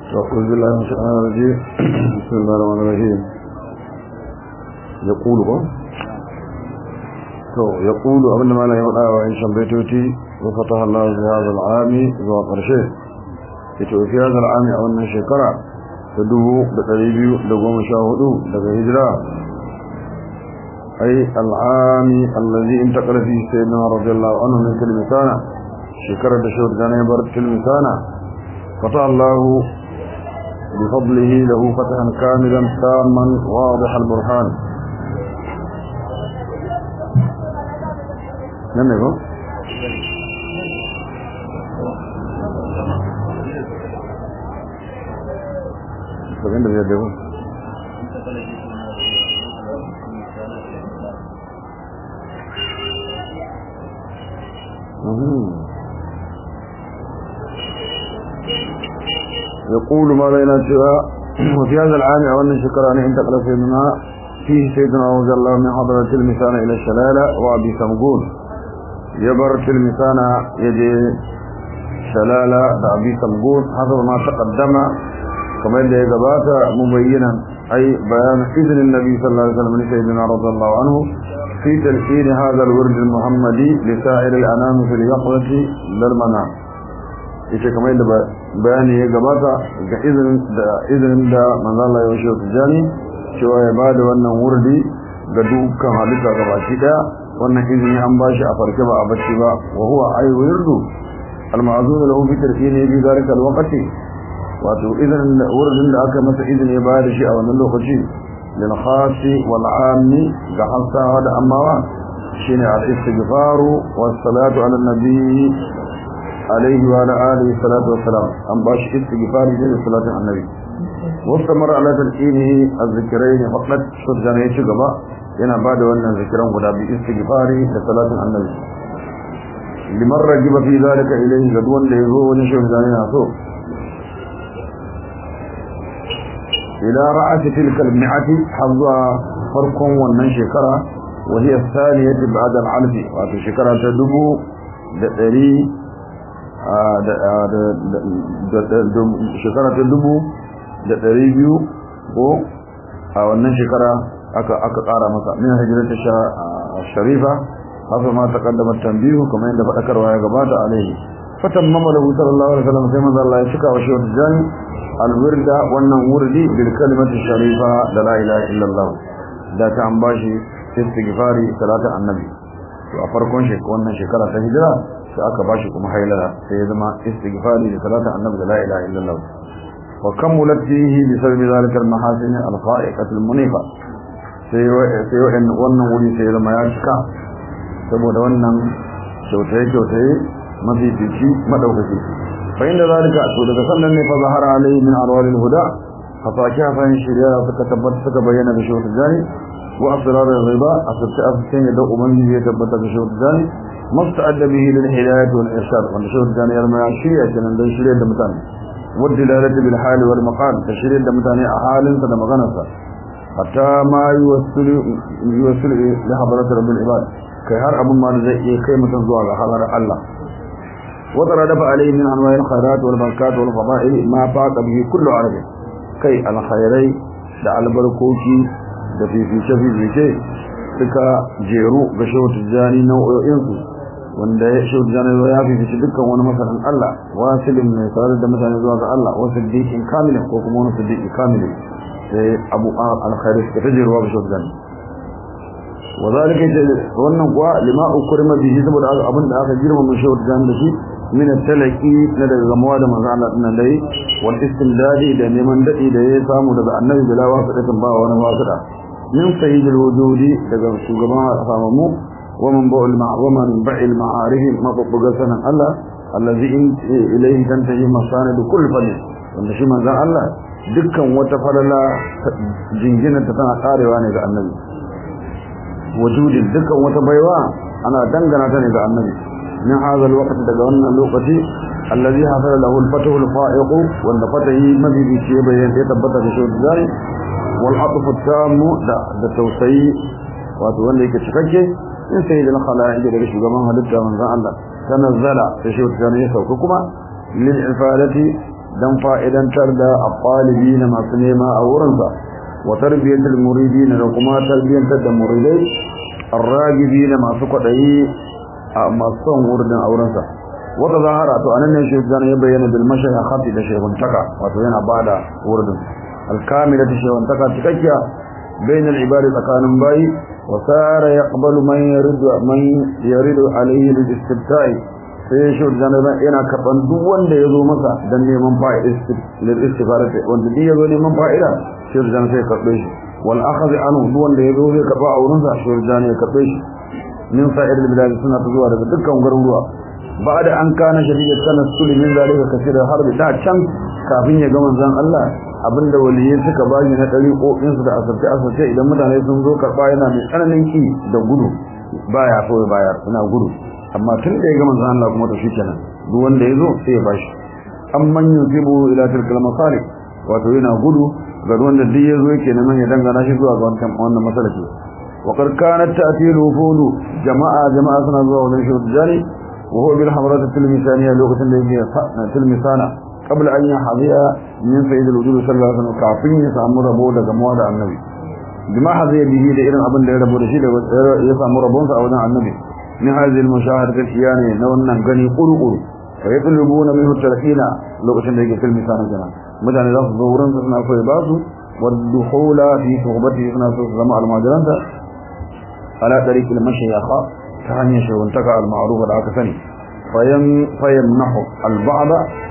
أعوذ بالله من الشيطان الرجيم بسم الله الرحمن الرحيم يقول تو يقول أبن ما لا يوضع وإن شمبيتوتي وفتح الله في هذا العام ذو قرشه يتو في هذا العام أولنا شكرا تدوه بقريبيو لقوم شاهدو لقى هجرة أي العام الذي انتقل فيه سيدنا رضي الله عنه من كلمتانا شكرا دشور جانبر كلمتانا فتح الله بفضله له فتحا كاملا تاما واضح البرهان نعم يقول فكين ده بيده يقول ما بين الشواء وفي هذا العام أولا شكرا أن انتقل سيدنا فيه سيدنا رضي الله من حضرة المثانة إلى الشلالة وأبي سمقون يبر المثانة يجي شلالة أبي سمقون حسب ما تقدم كما يلي قبات مبينا أي بيان إذن النبي صلى الله عليه وسلم لسيدنا رضي الله عنه في تلحين هذا الورد المحمدي لسائر الأنام في اليقظة للمنام ita kamar yadda bayani ya gabata ga izinin da manzala ya washe tijani cewa ya bada wannan wurdi ga dukkan halitta gabaki daya wannan izini an bashi a farke ba a bacci ba wa huwa ay wirdu al-ma'zun lahu bi tarkini bi zalika al-waqti wato izinin wurdin da aka masa izini ya bada shi a wannan lokaci lil khasi wal ammi ga hasawa da amawa shine al-istighfaru was salatu ala nabi عليه وعلى آله الصلاة والسلام أن باش استغفار جل صلاة النبي واستمر على تلقينه الذكرين فقط شد جانيه شغبا yana bada wannan zikiran guda bi istighfari da salatin annabi liman rajiba fi zalika ilayhi ga wanda yazo wani shehu da yana so ila ra'ati tilka al-mi'ati hazza farkon wannan shekara wa hiya thaniyati ba'da al-alf wato shekara ta dubu da ɗari shekara ta dubu da ɗari biyu ko a wannan shekara aka aka ƙara masa min hijirata sharifa haka ma ta kaddama tambihu kamar yadda faɗakarwa ya gabata alaihi fatan mamalahu sallallahu alaihi wasallam sai manzo Allah ya cika wa shehu jani alwirda wannan wurdi bil kalimati sharifa da la ilaha illallah da ta an bashi istighfari salatu annabi to a farkon wannan shekara ta hijira sai aka bashi kuma hailala sai ya zama istighfari da salatu annabi da la ilaha illallah wa kammulat fihi bi sabbi zalika al-mahasin al-fa'iqat al-munifa sai sai wannan wuri sai ya zama ya cika saboda wannan kyautaye kyautaye mafi fici madaukaki fa inda zalika to daga sannan ne fa zahara alayhi min arwalil huda fataki hafan shari'a suka tabbata suka bayyana da shi jani wa asrar al-riba asirta afkin da ubangiji ya tabbata da shi jani مستعد به للهداية والإرشاد ونشوف الثاني يرمى شريعة من شريعة دمتاني والدلالة بالحال والمقال تشريعة دمتاني أحال سدم غنسا حتى ما يوصل يوصل لحضرة رب العباد كي هر أبو ما زي قيمة زوال حضر الله وتردف عليه من أنواع الخيرات والبركات والفضائل ما فاق به كل عرب كي الخيري دع البركوكي da fifice fifice suka jeru ga shehu tijjani nau'o'insu wanda ya shi jana ya fi fice dukkan wani masanin Allah wasilin mai sarar da mutane zuwa ga Allah wasu siddiqin kamilin ko kuma wani siddiqi kamilin sai abu al-khairi ta tajiruwa ga shugban wa zalika wannan kuwa lima ukrima bihi saboda abin da aka girma mun shawar jan da shi min at-talaqi na daga gamawa da manzo Allah dinnan dai wal istimdadi da neman dadi da ya samu daga annabi bila wasidatin ba wani wasida min sayyidil wujudi daga shugaban samamu ومن بع المع ومن بع المعارف ما ببغى سنة الله الذي إليه تنتهي مصانع كل فن wanda shi manzon Allah dukkan wata falala jingina ta tana karewa ne ga annabi wujudin dukkan wata baiwa ana dangana ta ne ga annabi min hadal waqti daga wannan lokaci allazi hasala lahu al-fatu al-fa'iq wanda fatahi mabibi ce bayan ya tabbata da shi zai wal atfu tamu da da tausayi wato wanda yake cikakke in sai da khalaiq daga shugaban halitta manzon Allah tanazzala sai shi wata ya sauka kuma lil ifadati dan fa'idantar da aqalibi na masu nema a wurinsa wa tarbiyatul muridin da kuma tarbiyantar da muridai arragibi na masu kwadayi a masu son wurin aurensa wata zahara to anan ne shi zan ya bayyana bil mashaya khati da shehun taka wato yana bada wurin alkamila ta shehun taka cikakkiya bainal ibadi tsakanin bayi wa sara yaqbalu man yuridu man yuridu alayhi lil istibta'i sai shi zan yana karban duk wanda yazo masa dan neman fa'ida lil istifarati wanda duk yazo neman fa'ida shi zan sai karbe shi wal akhadh anhu duk wanda yazo zai karba a wurin sa shi zan ya karbe shi min sa'ir al bilad suna zuwa daga dukkan garuruwa بعد an kana shari'ar sanar sulimin zalika kasira har da can kafin ya ga manzon Allah abinda waliyi suka bayi na dariƙoƙin su da asarce asarce idan mutane sun zo karba yana mai tsananin ki da gudu baya so ya bayar ina gudu amma tun da ya ga manzon Allah kuma to shikenan duk wanda ya zo sai ya bashi amman yusibu ila tilkal masalih wato yana gudu ga wanda duk ya zo yake neman ya dangana shi zuwa ga wannan wannan masalaki وقد كانت تأتي الوفود جماعة جماعة سنة الله ونشر الجاري وهو بالحمرات التلمسانية لغة التي تلمسانة قبل أن يحظي من سيد الوجود صلى الله عليه وسلم كافين يسامر ربو daga موضع النبي بما حظي به da irin abin da ya rabo da shi da ya samu rabon sa a wajen annabi min hadhihi al-mushahadati al-iyani na wannan gani qurqur fa yatlubuna minhu tarhina lokacin da yake tilmisana kenan mutane za su zo wurin su suna so ya basu wadduhula fi suhbati suna so su zama almajiranta ala tariq al-mashayikha ta hanyar shawantaka al-ma'rufa da aka sani fayan fayamnahu al-ba'd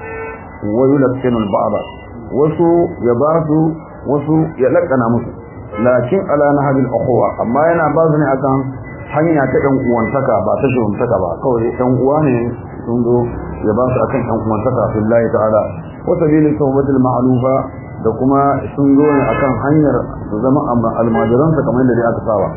wa yulakkinu al-ba'd wasu ya ba su wasu ya lakana musu lakin ala nahbi al-ukhuwa amma yana ba su ne akan hanya ta dan uwantaka ba ta shawantaka ba kawai dan uwa ne sun zo ya ba su akan dan uwantaka billahi ta'ala wa sabili tawbati al-ma'lufa da kuma sun zo ne akan hanyar su zama almajiransa kamar yadda aka saba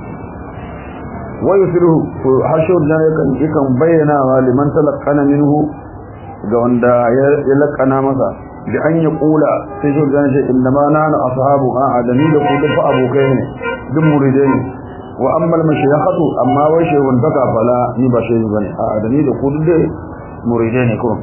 ويثره حشر ذلك يكن بيناها لمن تلقنا منه ga wanda ya lakana masa da an ya kula sai shi zan ce inna ma nana ashabu a adami da ku duk abokai ne duk muridai ne wa amma al mashayakhatu amma wai shehun daga fala ni ba shehu bane a adami da ku duk muridai ne ko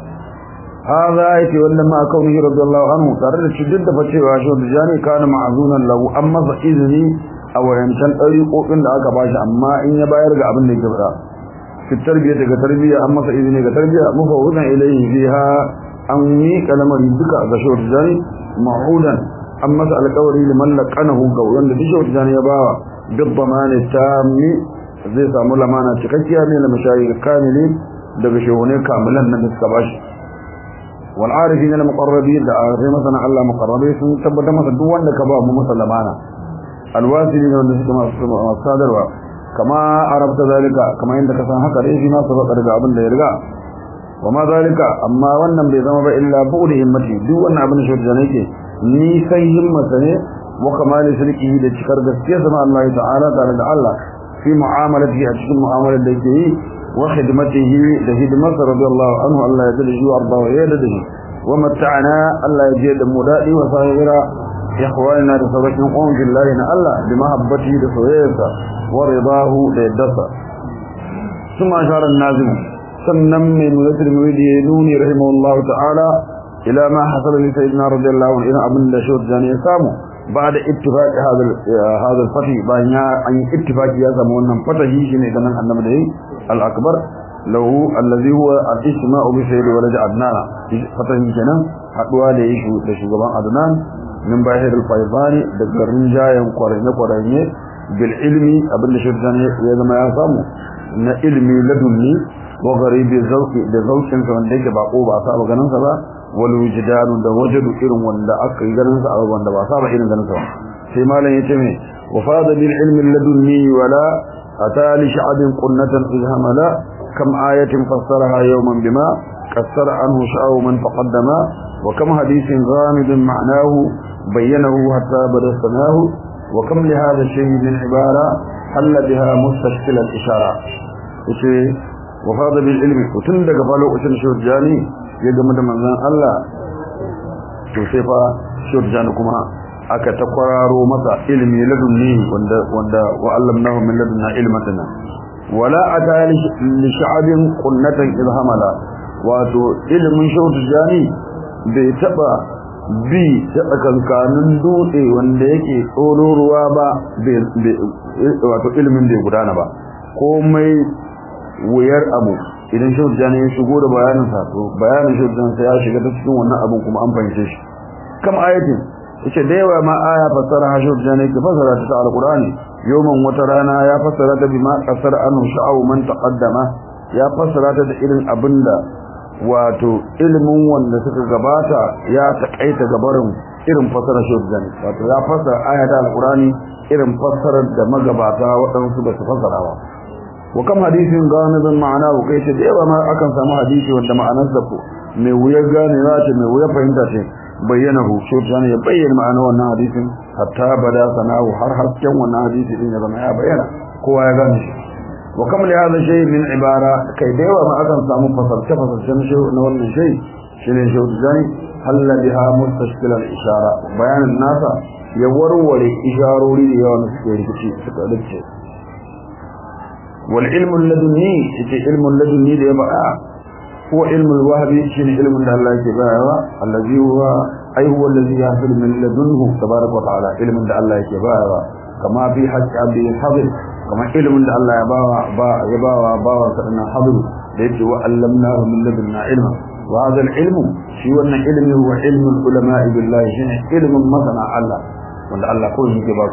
hada yake wannan ma kaunihi radiyallahu anhu tare da cikin da facewa shi da jani kana ma'azunan lahu amma fa izini a wayancan ɗariƙoƙin da aka bashi amma in ya bayar ga abin da yake faɗa fi tarbiyya daga tarbiyya an masa izini ga tarbiyya mufawudan ilayhi fiha an miƙa lamarin duka ga shawar jani ma'udan an masa alƙawari liman laqanahu ga wanda duk shawar jani ya bawa bid damani tammi zai samu lamana cikakkiya ne na mashayi kamili daga shehune kamilan nan da suka bashi wal arifin al muqarrabin da arifai masana Allah muqarrabai sun tabbatar masa duk wanda ka ba mu masa lamana alwasili ne wanda suke masu sadarwa kama arabta zalika kama inda ka san haka dai shi ma sabaka daga abin da ya riga wa ma zalika amma wannan bai zama ba illa bu'd himmati duk wannan abin da shi da nake ni sai himmata ne wa kamali shirki da cikar gaskiya sama Allah ta'ala tare da Allah fi mu'amalati a cikin mu'amalar da yake yi wa khidmatihi da hidmarsa radiyallahu anhu Allah ya dade shi wa arda wa ya dade shi wa mata'ana Allah ya je da mu dadi wa sahira إخواننا لصدقهم قوم بالله إن الله بمحبته لصويته ورضاه ليدفع ثم أشار النازم سنم من مدتر المريد ينوني رحمه الله تعالى إلى ما حصل لسيدنا رضي الله عنه إلى أبن دشوت جاني يسامو بعد اتفاق هذا هذا الفتح بين أن اتفاق يسامو أن فتحه شنو كمان النمدهي الأكبر له الذي هو الاجتماع بسيد ولد عدنان فتح كنا حقوا ليشو لشغبان عدنان min bahir al-faizani da garin jayan kwaranye kwaranye bil ilmi abin da shirkan ya zama ya samu na ilmi ladunni wa garibi zauki da zaukin sa wanda yake bako ba saba ganin sa ba wal wujdanu da wajadu irin wanda aka yi ganin sa a wanda ba saba irin ganin sa ba sai malam yace me wa fada bil ilmi ladunni wala atali sha'abin qunnatan izhamala kam ayatin fassaraha yawman bima kassara anhu sha'u man taqaddama وكم حديث غامض معناه بينه حتى بدا سناه وكم لهذا الشيء من عبارة حل بها مستشكل الإشارة وشي وفاض بالعلم وتندق فالو أشن شرجاني يجمد من ذن الله توسيفا شرجان كما aka ta kwararo masa ilimi ladunni wanda wanda wa'allamnahu min ladunna ilmatana wala ata li sha'abin qunnatan ilhamala wato ilimin shautu jani bai taba bi ta tsakankanin dutse wanda yake tsoro ruwa ba wato ilimin bai gudana ba komai wuyar abu idan shehu jani ya shigo da bayanin sa to bayanin shehu jani sai ya shiga ta cikin wannan abun kuma an fahimce shi kam ayatin yace da yawa ma aya fassara shehu jani ke fassara ta alqur'ani yawman wata rana ya fassara ta bima kasar anu sha'u man taqaddama ya fassara ta da irin abinda wato ilimin wanda suka gabata ya takaita gabarin irin fassarar shehu jani wato ya fassara aya ta alqur'ani irin fassarar da magabata waɗansu ba su fassara ba wa kam hadisin ganibin ma'ana ko kai ce da yawa ma akan samu hadisi wanda ma'anar sa mai wuyar ganewa ce mai wuyar fahimta ce bayyana hu shi ta ya bayyana ma'anar wannan hadisin hatta bada sana'u har hasken wannan hadisi din ya zama ya bayyana kowa ya gane shi wa kam li hadha shay min ibara kai da yawa ma akan samu fasarce fasarce na shi na wannan shay shine shi zani halla biha mustashkil al ishara bayanin nasa ya warware isharori da yawa na suke rikici suka dace والعلم اللدني يتي علم اللدني ده بقى هو علم الوهبي شنو علم الله يتبعه الذي هو أي هو الذي يحصل من لدنه تبارك وتعالى علم الله يتبعه كما في حج عبد الحضر كما علم الله يباوى يباوى باوى سألنا حضر ليتي وعلمناه من لدنا علما وهذا العلم شي وانا علمي هو علم العلماء بالله شنو علم مثلا الله وان الله كل شيء ba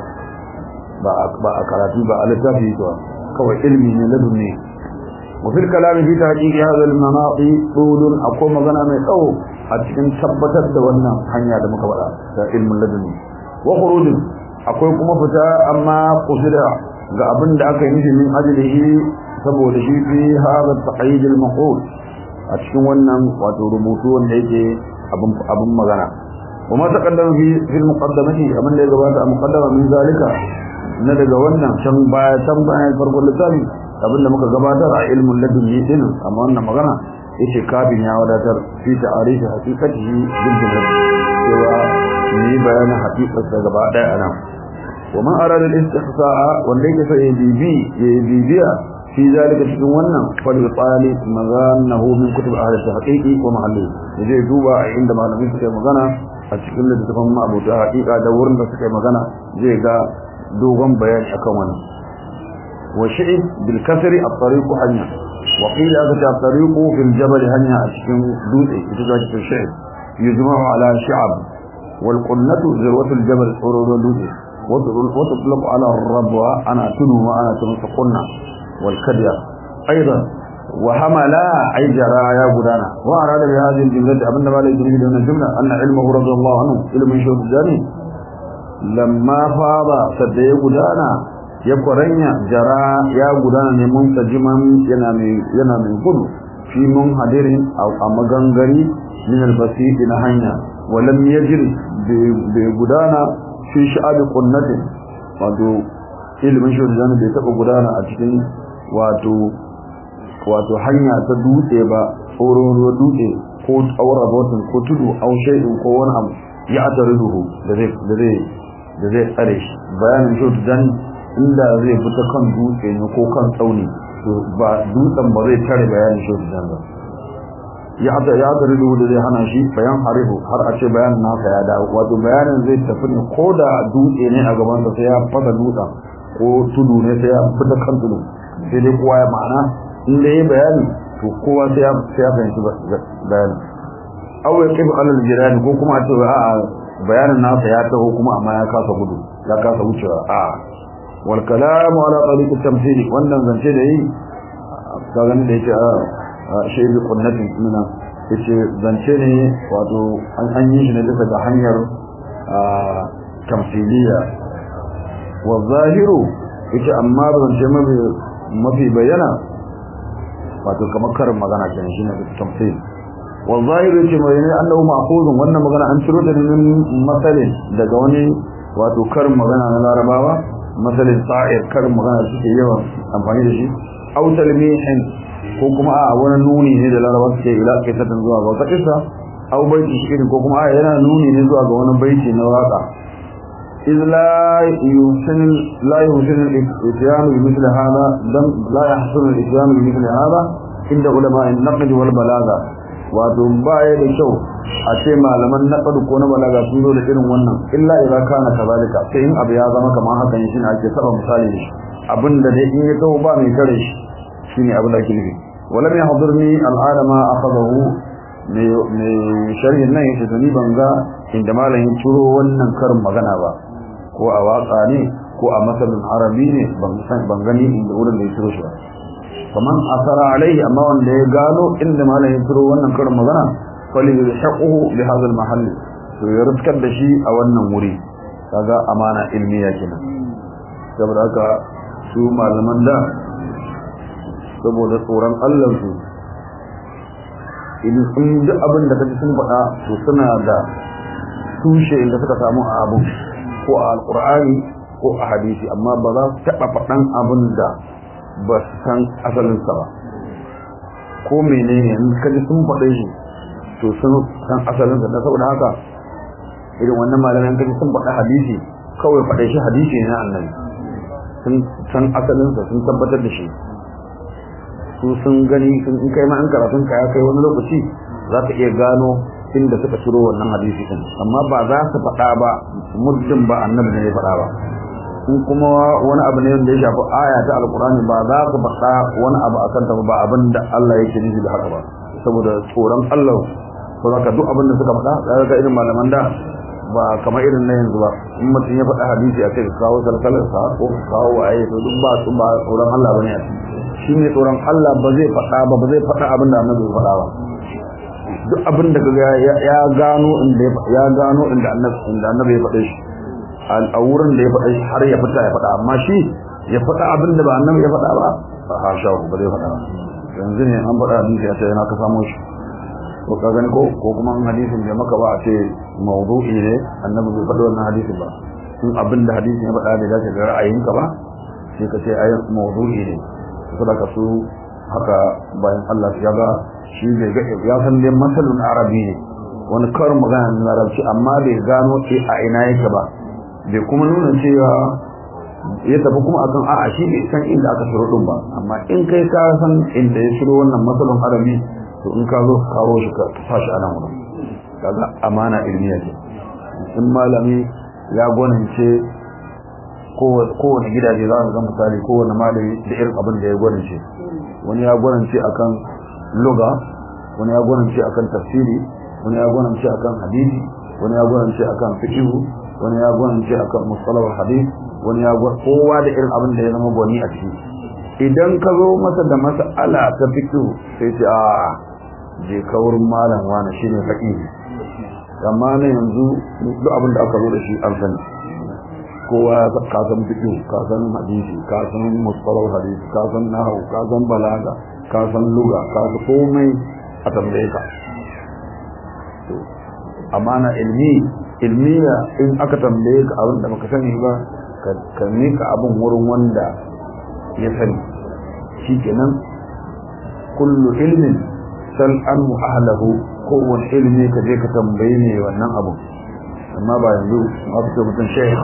ba a karatu ba a littafi ba kawai ilmi ne ladunni wa fil kalami fi tahqiqi hadha al manaqi qulun akwai magana mai tsawo a cikin tabbatar da wannan hanya da muka faɗa da ilmin ladunni wa khuruj akwai kuma fita amma qusida ga abin da aka yi nufi min ajlihi saboda shi fi hadha taqyid al maqul a cikin wannan wato rubutu wanda yake abin abin magana وما تقدم في في المقدمه أمن اللي جبات مقدمه من ذلك na daga wannan can baya can baya farkon littafi abinda muka gabatar a ilmin ladunni din amma wannan magana yace kafin ya wadatar fi ta'arifi haqiqatihi bil jumla cewa ni bayanin haqiqar da gaba daya anan wa man arada al-istihsa'a wanda yake sai bibi ya bibiya fi zalika cikin wannan fal tsali maganahu min kutub ahli tahqiqi wa mahalli yaje duba a inda malamin suka magana a cikin littafin ma'abuta haqiqa da wurin da suka magana zai ga dogon bayani akan wannan wa shi'ib bil kasri at-tariq hanya wa qila aka at-tariq fil jabal hanya a cikin dutse ita ce cikin shi'ib yujma'u ala shi'ab wal qunnatu zirwatul jabal urudul dutse wa tutlaq ala ar-rabwa ana tunu wa ana tunu qunna wal kadya aidan wa hamala ay jara ya gudana wa arada bi hadhihi al-jumla abinda ba la yuridu min al-jumla anna ilmuhu radiyallahu anhu ilmun shudani lamma fada sadda ya gudana ya kwaranya jara ya gudana ne mun tajiman yana mai yana mai gudu fi mun hadirin a magangari min albasit na hanya walam yajri bi gudana fi sha'ab qunnatin wato ilimin shurjan bai taba gudana a cikin wato wato hanya ta dutse ba tsoron dutse ko aura botin ko tudu au shay'in ko wani abu ya atarihu da zai da zai da zai tsare shi bayanin shi dan inda zai fita kan dutse ne ko kan tsauni to ba dutsen ba zai tare bayanin shi dan ba ya hada ya da rudu da zai hana shi bayan harihu har a ce bayanin naka ya dawo wato bayanin zai tafi ne ko da dutse ne a gaban sa sai ya fada dutsen ko tudu ne sai ya fita kan tudu sai dai kowa ya ma'ana in da yayi bayani to kowa sai ya sai ya fahimci bayanin aw yaqib alal jirani ko kuma a ce a'a bayanin nasa ya taho kuma amma ya kasa gudu ya kasa wucewa a wal kalamu ala tariq at-tamthil wannan zance da yi ka gani da yake a shay bi qunnatin mina yace zance ne wato an an yi shi ne daga ga hanyar tamthiliya wa zahiru yace amma zance mafi mafi bayyana wato kamar karin magana kenan shine tamthil والظاهر yake mai ne annahu ma'khuzun wannan magana an ciro ta min masalin daga wani wato karin magana na larabawa masalin sa'ir karin magana suke yawan amfani da shi aw talmihin ko kuma a wani nuni ne da larabawa suke ila kisatan zuwa ga wata kissa aw baiti shirin ko kuma a yana nuni ne zuwa ga wani baiti na waka إذ لا يحسن لا يحسن الإتيان بمثل هذا لم لا يحسن الإتيان بمثل هذا عند علماء النقد والبلاغة wato baya da kyau a ce malaman na ko na balaga sun zo da irin wannan illa idza kana kazalika sai in abu ya zama kamar haka ne shine ake saba misali da shi abinda dai in ya taho ba mai kare shi shine abin da ake nufi walam yahdurni al'ada ma akhadahu mai sharhin nan yace to ni ban ga inda malamin turo wannan karin magana ba ko a waka ne ko a masalin arabi ne ban san ban gani inda wurin da ya turo shi ba kaman asara alaihi amma wanda ya gano inda malamin turo wannan karin magana fali yashaquhu bi hadha al-mahall to ya ruskar da shi a wannan wuri kaga amana ilmiya kenan saboda haka su malaman da saboda tsoron Allah su in duk abin da kaji sun faɗa to suna da tushe inda suka samu a abu ko a alqur'ani ko a hadisi amma ba za su taɓa faɗan abin da ba su san asalinsa ba ko menene in kaji sun faɗe shi to sun san asalinsa da saboda haka irin wannan malaman kaji sun faɗa hadisi kawai faɗe shi hadisi ne na annabi sun san asalinsa sun tabbatar da shi su sun gani sun in kai ma an karatun ka ya kai wani lokaci za ka iya gano inda suka ciro wannan hadisi din amma ba za su faɗa ba muddin ba annabi ne ya faɗa ba in kuma wani abu ne wanda ya shafi aya ta alkurani ba za su faɗa wani abu akan ta ba abin da Allah yake nufi da haka ba saboda tsoron Allah ko zaka duk abin da suka faɗa za ka irin malaman da ba kamar irin na yanzu ba in mutum ya faɗa hadisi a kai kawo salsalar sa ko kawo waye to duk ba su ba tsoron Allah bane a shi ne tsoron Allah ba zai faɗa ba ba zai faɗa abin da annabi faɗa ba duk abin da kaga ya gano inda ya gano inda annabi inda annabi ya faɗe shi a wurin da ya faɗe shi har ya fita ya faɗa amma shi ya faɗa abin da ba annabi ya faɗa ba ba hasha ba zai faɗa yanzu ne an faɗa hadisi a ce yana ka samo shi ko ka gani ko ko kuma hadisin da maka ba a ce mawdu'i ne annabi bai faɗi wannan hadisin ba in abin da hadisin ya faɗa da dace da ra'ayinka ba sai ka ce ayin mawdu'i ne saboda su haka bayan Allah ya ga shi bai ga ya san dai masalun arabi ne wani karin magana na larabci amma bai gano ce a ina yake ba bai kuma nuna cewa ya tafi kuma akan a'a shi bai san inda aka shiro din ba amma in kai ka san inda ya shiro wannan masalun arabi to in ka zo kawo shi ka sa shi a nan wurin kaga amana ilmiya ce in malami ya gwanince kowane gidaje za su ga misali kowane malami da irin abin da ya gwanince wani ya gwanince akan luga wani ya gwanince akan tafsiri wani ya gwanince akan hadisi wani ya gwanince akan fiqh wani ya gwanince akan mustalah hadith wani ya gwan kowa da irin abin da ya zama gwani a ciki idan ka zo masa da mas'ala ta fiqh sai ce a je ka wurin malam wani shine faqih amma ne yanzu duk abin da aka zo da shi an sani kowa ka san fiqh ka san hadisi ka san mustalah hadisi ka san nahwu ka san balaga ka san lugha ka san komai a tambaye ka to amana ilmi ilmiya in aka tambaye ka abin da baka sani ba ka mika abin wurin wanda ya sani shikenan kullu ilmin sal anhu ahlahu kowane ilmi ka je ka tambaye ne wannan abu amma ba yanzu ma fito mutum sheikh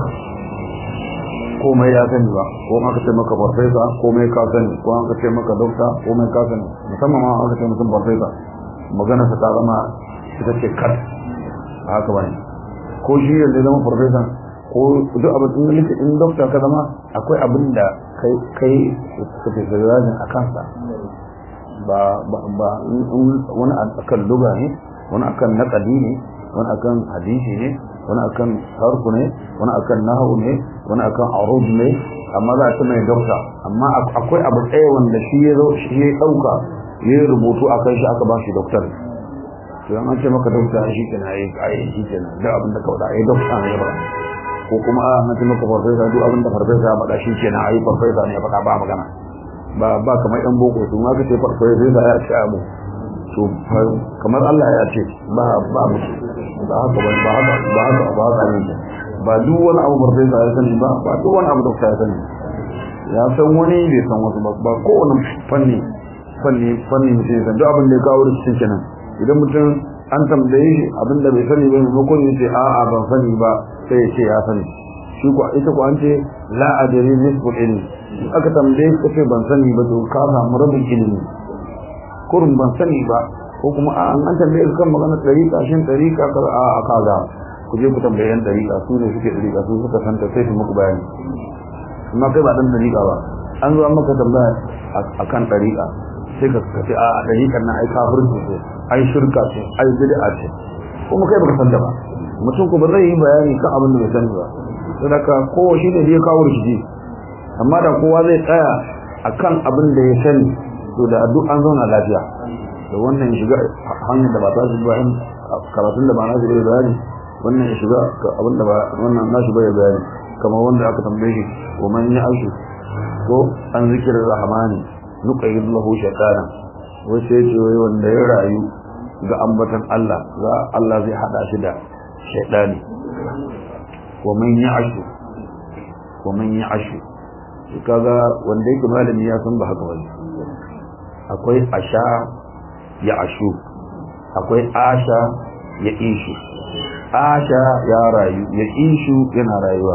komai ya sani ba ko aka ce maka farfesa komai ka sani ko aka ce maka dokta komai ka sani musamman ma aka ce mutum farfesa magana ta zama ita ce kat a haka bane ko shi yanzu zama farfesa ko duk abin da nake in dokta ka zama akwai abin da kai kai specializing a kansa ba ba wani akan luga ne wani akan naqadi ne wani akan hadisi ne wani akan sarku ne wani akan nahawu ne wani akan arud ne amma za a ci mai dokta amma akwai abu tsaye wanda shi ya zo shi ya dauka ya yi rubutu a kan shi aka ba shi doktor to an ce maka dokta shi kenan ai ai shi kenan duk abin da ka faɗa ai dokta ne ya faɗa ko kuma an ce maka farfesa duk abin da farfesa ya faɗa shi kenan ai farfesa ne ya faɗa ba magana ba ba kamar yan boko su ma kace farfesa ya ce abu to kamar Allah ya ce ba ba musu ba haka ba ba haka ba haka ba haka ne ba duk wani abu farfesa ya sani ba ba duk wani abu dokta ya sani ya san wani bai san wasu ba ba kowane fanni fanni fanni mutum ya san duk abin da ya kawo rikici kenan idan mutum an tambaye shi abin da bai sani ba maimakon ya ce a'a ban sani ba sai ya ce ya sani shi ko ita ko an ce la adri nisbul ilmi aka tambaye ka ce ban sani ba to ka samu rabin ilimi kurun ban sani ba ko kuma a an tambaye su kan magana ɗariƙa shin ɗariƙa ka a a kaza ku je ku tambaye yan ɗariƙa su ne suke ɗariƙa su suka santa sai su muku bayani amma kai ba ɗan ɗariƙa ba an zo an maka tambaya a kan ɗariƙa sai ka ce a ɗariƙar na ai kafirci ce ai shirka ce ai bid'a ce kuma kai baka santa ba mutum ku ba zai yi bayani kan abin da bai sani ba saboda kowa shi ne da ya kawo rikici amma da kowa zai tsaya akan abin da ya sani to da duk an zauna lafiya da wannan shiga hanyar da ba ta shiga bayan karatun da ba na shiga bayani wannan ya shiga abin da ba wannan na shiga ya bayani kamar wanda aka tambaye shi wa man ya aishu ko an zikirin rahmani nuqayyid lahu shaytanan wai sai ce wai wanda ya rayu ga ambatan Allah za Allah zai hada shi da shaytani wa man ya aishu wa man ya aishu kaga wanda yake malami ya san ba haka bane akwai asha ya ashu akwai asha ya ishu asha ya rayu ya ishu yana rayuwa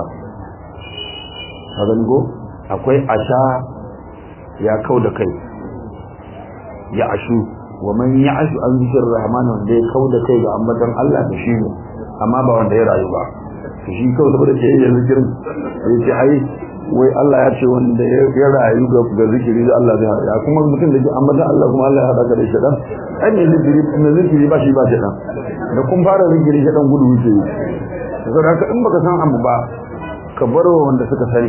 hagan go akwai asha ya kau da kai ya ashu wa man ya ashu an zikir rahman wanda ya kau da kai ga ambatan Allah da shi ne amma ba wanda ya rayu ba shi kawai saboda ce ya zikirin ya ce ai wai Allah ya ce wanda ya rayu ga zikiri da Allah zai haɗa kuma mutum da ke ambata Allah kuma Allah ya haɗa ka da shaɗan ai ne zikiri ne zikiri ba shi ba shaɗan da kun fara zikiri shaɗan gudu wuce yi saboda haka in baka san abu ba ka bar wanda suka sani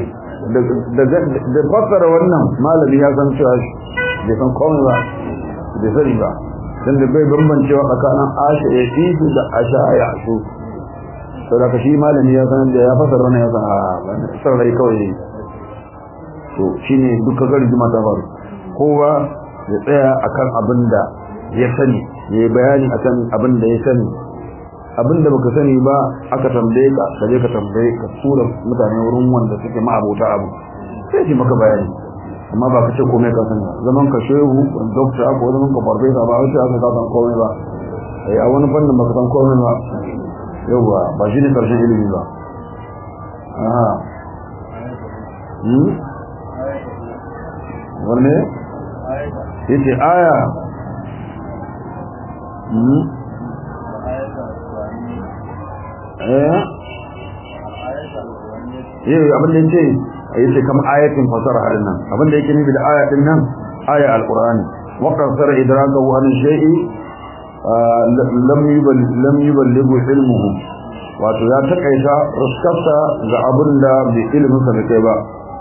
da fassara wannan malami ya san cewa bai san komai ba bai sani ba dan da bai bambancewa tsakanin asha ya isu da asha ya asu saboda ka shi malami ya san da ya fasara wannan ya san a sarrai kawai to shine duka garjima ta faru kowa ya tsaya akan abin da ya sani ya yi bayani akan abin da ya sani abin da baka sani ba aka tambaye ka ka je ka tambaye ka tura mutane wurin wanda suke ma'abota abu sai shi maka bayani amma ba ka ce komai ka sani zaman ka shehu dokta ko zaman ka farfesa ba wai aka ka san komai ba a wani fannin baka san komai ba yauwa ba shi ne ƙarshen ilimi ba aha wanne ya ce aya eh yi abinda ya ce ya ce kama ayatin fasara harin nan abinda yake nufi da ayatin nan aya al-qur'ani waƙar sara idraka wani shai'i lam yuballighu ilmuhu wato ya takaita ruskarsa ga abin da bai ilimin sa kai ba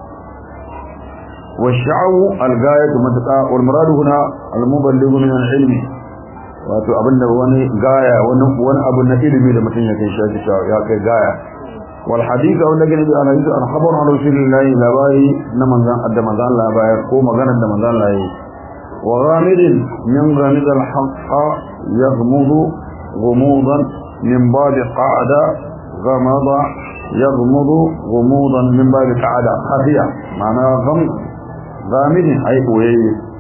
wa sha'u al-gayatu matqa wal muradu huna al-muballighu min al-ilmi wato abinda wani gaya wani wani abu na ilimi da mutum ya kai shi ya kai gaya wal hadith wanda gani da hadith an khabar an rasulillahi labari na manzan adda manzan Allah bayar ko maganar da manzan Allah yi wa ghamidin min ghamid al-haqq يغمض غموضا من باب قاعدة غمض يغمض غموضا من باب قاعدة خفية معنى غمض غامض أي قوي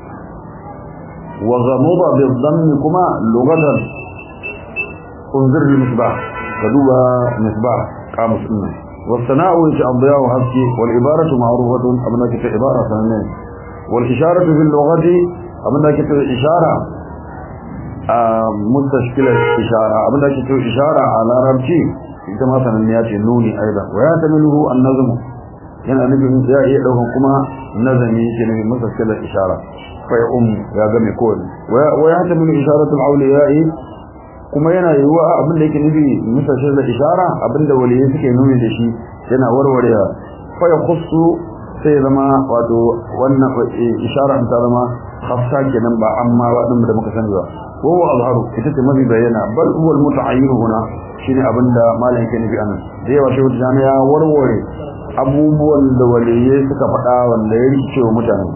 وغمض بالضم كما لغة انظر المصباح كدوبة مصباح قاموس إنه والثناء يجعل الضياء حسكي والعبارة معروفة أبنى كتب عبارة سنين والإشارة في اللغة أبنى كتب إشارة mustashkilar ishara abinda ake cewa ishara a larabci ita ma sananniya ce nuni aida wa ya tamiluhu an-nazm yana nufin ya iya daukan kuma nazami yake nufin mustashkilar ishara fa ya um ya ga mai kowane wa ya tamilu isharatul awliya'i kuma yana yiwuwa abinda yake nufi mustashkilar ishara abinda waliyai suke nuni da shi yana warwarewa fa ya khussu sai zama wato wannan ishara ta zama khassa kenan ba amma ba din da muka sani ba وهو أظهر كتبت ما بيبينا بل هو المتعين هنا شيني أبندا ما لهم كان في أنا دي وشهود جامعة وروري أبوبوا الدولية سكفتا والليل شو متعين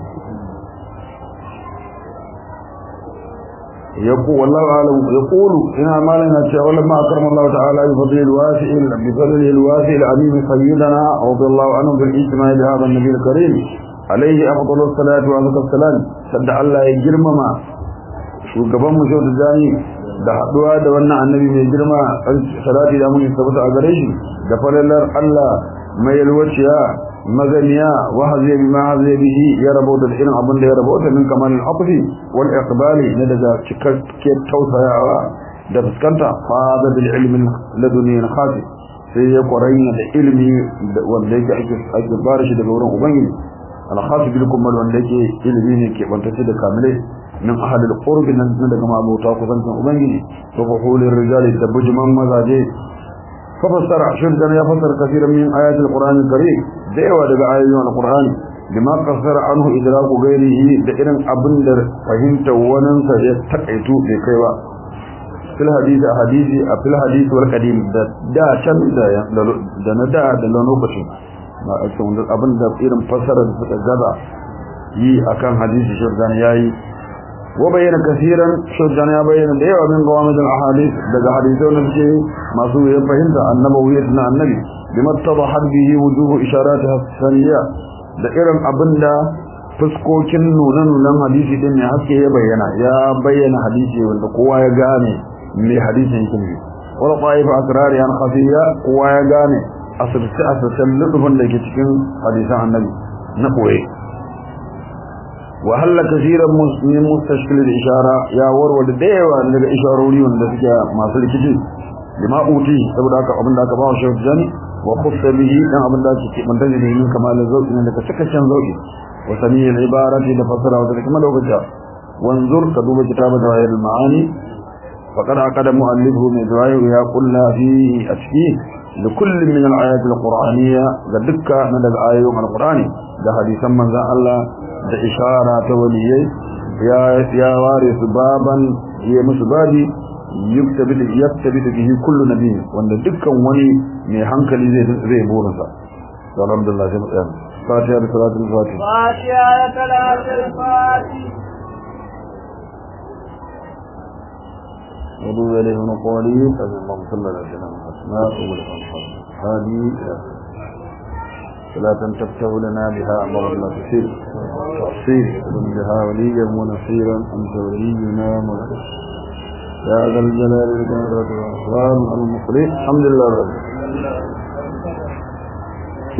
يقول والله أعلم يقول إنها ما لنا ولما أكرم الله تعالى بفضل الواسع بفضل الواسع العظيم سيدنا رضي الله عنه بالاجتماع بهذا النبي الكريم عليه أفضل الصلاة وأفضل السلام سد الله يجرمما shugaban mu shautu jani da haduwa da wannan annabi mai girma salati da mun tabbata a gare shi da falalar Allah mai yalwaciya maganiya wa haziya bima haziya bihi ya rabota da irin abin da ya rabota min kamal al-aqfi wal iqbali na daga cikakken tausayawa da fuskanta fada bil ilmi laduni khasi sai ya kwaranya da ilmi wanda yake ake ake bar shi daga wurin ubangiji al-khasi bil kumal wanda yake ilmi ne ke bantacce da kamile min ahad al-qurb nan daga mabuta kusancin ubangiji to fa hulir rijali da bujman mazaje ففسر شد يا فسر كثيرا من آيات القرآن الكريم دعوة دقاء آيات القرآن بما قصر عنه إدراك غيره دائرا أبندر فهمت وننسى يتقعتو بكيوا في الحديث حديث في الحديث والقديم دا شن دا دا ندا دا لنوكشن ما أكسون أبندر إرم فسر gaba yi akan hadisi shirdan yayi وبين كثيرا شجعنا يا بين ده ومن قوامد الاحاديث ده حديثون الشيء ما سوى فهمت النبوية النبي بما اتضحت به وجوه اشاراتها الثانية ده ارم ابندا fuskokin nunan hadisi din ne haske ya bayyana ya bayyana hadisi wanda kowa ya gane me hadisin yake ne wala qaifa asrari an khafiya kowa ya gane asirce asircen lutufin da ke cikin hadisan annabi na koye وهل كثيرا من مستشكل الإشارة يا ورود ديوة لك إشارولي وندسك ما سلكتي لما أوتي سبدا أبن داك باو شوف جاني وخص به لأن أبن داك من تجد من كمال الزوج إنك سكشن زوجي وسميع العبارة لفصل وذلك ما لو بجاء وانظر كذوب كتابة غير المعاني فقد عقد مؤلفه من دعائه يا قلنا فيه أشكيه لكل من الآيات القرآنية ذلك من الآية من القرآن ده حديثا من ذا الله da ishara ta waliyai ya ya ware su baban ya musu babi yuktabi yaktabi bihi kullu nabi wanda dukkan wani mai hankali zai zai burin sa alhamdulillah sai mutsaya fatiha da salatul fatiha fatiha da salatul fatiha ودو إليه من قولي اللهم صل على سيدنا محمد وعلى هذه صلاة تفتح لنا بها أمر لا تسير تحصيل بها وليا ونصيرا أنت ولينا مولانا يا ذا الجلال والإكرام والإحسان المخلص الحمد لله رب العالمين